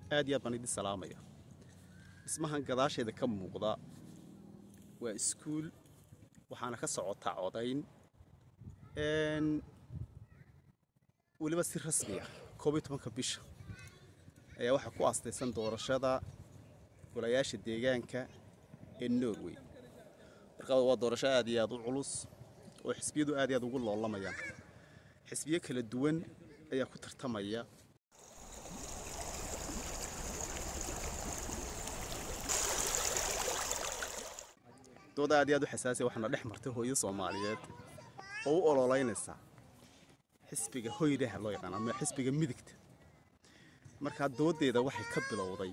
aad iyo aad baan idin salaamaya dhismahan gadaasheeda ka muuqda waa iskuul waxaana ka socotaa codayn weliba si rasmi ah koob iyo tobanka bisha ayaa waxaa ku aastaysan doorashada golayaasha deegaanka ee norway markaa waa doorasho aad iyo aad u culus oo xisbiyadu aad iyo aad ugu loolamayaan xisbiyo kala duwan ayaa ku tartamaya dooda aad iyo aad u xasaasiya waxaana dhex martay hooyo soomaaliyeed oo u ololeynaysa xisbiga hoyraha loo yaqaan ama xisbiga midigta markaa doodeeda waxay ka bilowday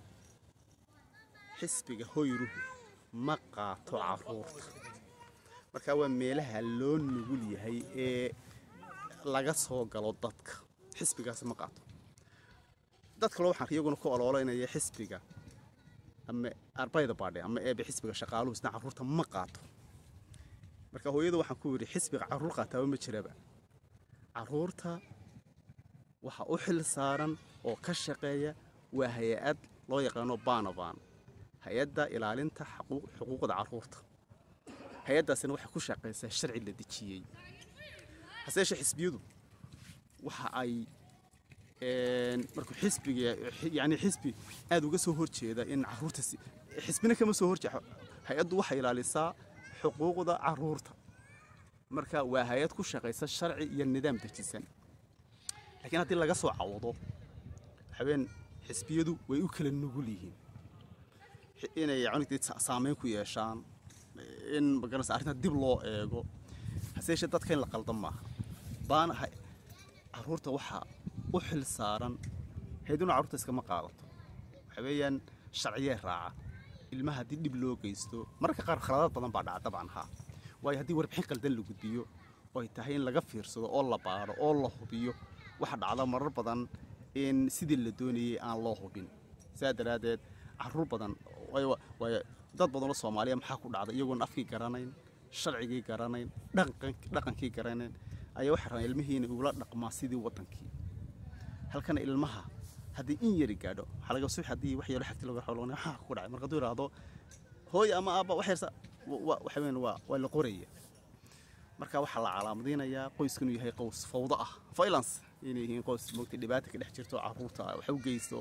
xisbiga hoyruhu ma qaato caruurta markaa waa meelaha loo nugul yahay ee laga soo galo dadka xisbigaasi ma qaato dad kaloo waxaan iyaguna ku ololeynaya xisbiga ama arbayda baadhe ama eebe xisbiga shaqaaluhu isna carruurta ma qaato marka hooyada waxaan ku yidhi xisbiga carruur qaataaba ma jiraba carruurta waxa u xil saaran oo ka shaqeeya waa hay-ad loo yaqaano banaban hay-adda ilaalinta xuquuqda carruurta hay-addaasina waxay ku shaqaysaa sharci la dejiyey hase yeeshee xisbiyadu waxa ay markuu xisbiga yani xisbi aad uga soo horjeeda in caruurta xisbina kama soo horjeeda hay-addu waxay ilaalisaa xuquuqda caruurta marka waa hay-ad ku shaqaysa sharci iyo nidaam dejisan laakiin haddii laga soo cawado habeen xisbiyadu way u kala nugul yihiin inay saameyn ku yeeshaan in magaranaysa arrinta dib loo eego hase yeeshee dadka in la qaldan maaha baana caruurta waxaa u xil saaran hayduna carruurta iskama qaadato waxa weeyaan sharciyee raaca ilmaha haddii dhib loo geysto mararka qaar khaladaad badan baa dhaca dabcan haa waayo haddii warbixin qaldan la gudbiyo oo ay tahay in laga fiirsado oo la baadho oo la hubiyo waxa dhacda marar badan in sidii la doonayay aan loo hubin sidaa daraaddeed carruur badan waayo dad badanoo soomaaliya maxaa ku dhacda iyagoon afkii garanayn sharcigii garanayn dhaqankii garanayn ayaa waxay rabaan ilmihii inay ugula dhaqmaa sidii waddankii halkana ilmaha haddii in yari gaadho waxaa laga subax haddii wax yaro xagti laga xawlaqnay waxaa ku dhacay marka hadduu yidhaahdo hooy ama aabba wax yarsa waxa weyn waa waa la qoraya marka waxaa la calaamadinayaa qoysku inuu yahay qoys fawdo ah violence inay yihiin qoys moogtay dhibaata ka dhex jirto carruurta wax u geysto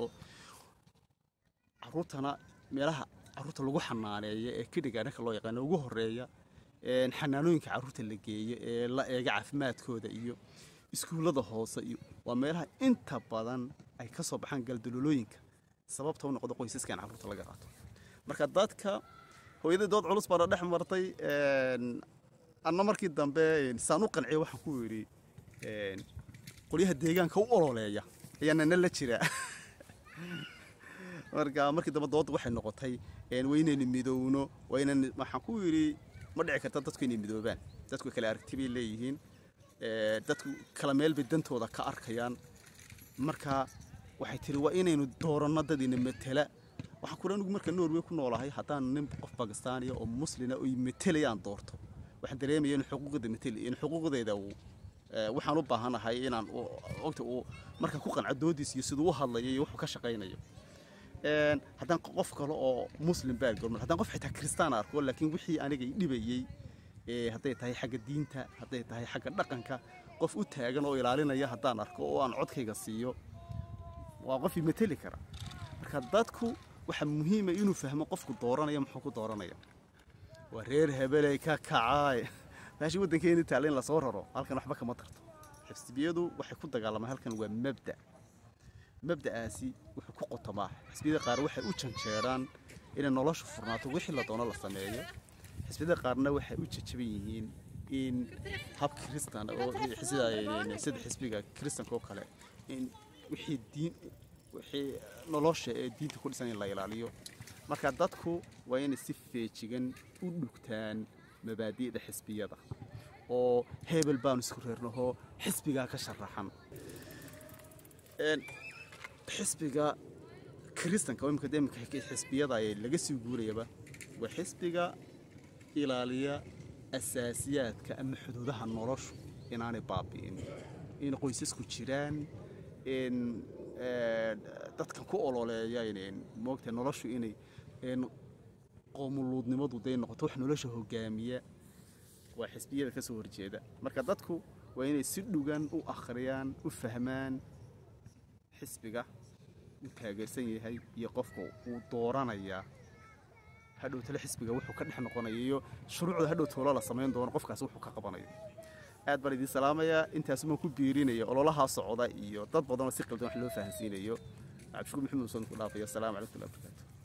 carruurtana meelaha carruurta lagu xanaaneeyo ee kidhigaanaka loo yaqaano ugu horeeya xanaanooyinka carruurta la geeyo ee la eega caafimaadkooda iyo iskuullada hoose iyo waa meelaha inta badan ay ka soo baxaan galdaloolooyinka sababta u noqdo qoysaska in carruurta laga qaato marka dadka hooyadii dood culus baana dhex martay anna markii dambe saan u qanciya waxaan ku yidhi qolyaha deegaanka u ololeeya ayaana na la jiraa marka markii dambe doodda waxay noqotay waa inaynu midowno waa inaan waxaan ku yidhi ma dhici karta dadku inay midoobaan dadku kale aragti bay leeyihiin dadku kala meel bay dantooda ka arkayaan marka waxay tiri waa inaynu dooranno dadina matela waxaan kula anigu marka norway ku noolahay haddaan nin qof bakistaaniya oo muslina oy matelayaan doorto waxaan dareemaya in xuquuqda mateli in xuquuqdeeda uu waxaan u baahanahay inaan ogta uu marka ku qanco doodiis iyo siduu u hadlayo iyo wuxuu ka shaqaynayo haddaan qof kale oo muslim baargormar haddaan qof xitaa kristaan arko laakiin wixii aniga i dhibayey hadday tahay xagga diinta hadday tahay xagga dhaqanka qof u taagan oo ilaalinaya haddaan arko oo aan codkayga siiyo waa qof imateli kara marka dadku waxaa muhiima inuu fahmo qofku dooranaya muxuu ku dooranaya waa reer hebeley ka kacaay meeshii waddankeeni taalla in lasoo raro halkan waxba kama tarto xisbiyadu waxay ku dagaalamaan halkan waa mabda mabda'aasi wuxuu ku qotomaa xisbiyada qaar waxay u janjeeraan inay nolosha furnaato wixii la doono la sameeyo xisbiyada qaarna waxay u jajaban yihiin in hab kristan oo sida xisbiga kristanka oo kale in wixii diin wixii nolosha ee diinta ku dhisan in la ilaaliyo marka dadku waa inay si feejigan u dhugtaan mabaadi'da xisbiyada oo hebel baanu isku reernahoo xisbigaa ka sharaxan xisbiga kristanka oo imika imika xisbiyada laga sii guurayaba waa xisbiga ilaaliya asaasiyaadka ama xuduudaha noloshu inaanay baabi'in in qoysasku jiraan in dadkan ku ololeeya moogtahay noloshu inay qoomuluudnimadu day noqoto wax nolosha hogaamiya waa xisbiyada ka soo horjeeda marka dadku waa inay si dhugan u akhriyaan u fahmaan xisbiga uu taageersan yahay iyo qofka uu dooranayaa hadhow tale xisbiga wuxuu ka dhex noqonaya iyo shuruucda hadhow toola la samayn doono qofkaasi wuxuu ka qabanayo aad baan idiin salaamayaa intaasumaan ku biirinaya ololahaa socda iyo dad badanoo si qaldan wax loo fahansiinayo cabdishukuur maxamed usan ku dhaafaya asalaamu calaykum warahmatullahi wabarakatu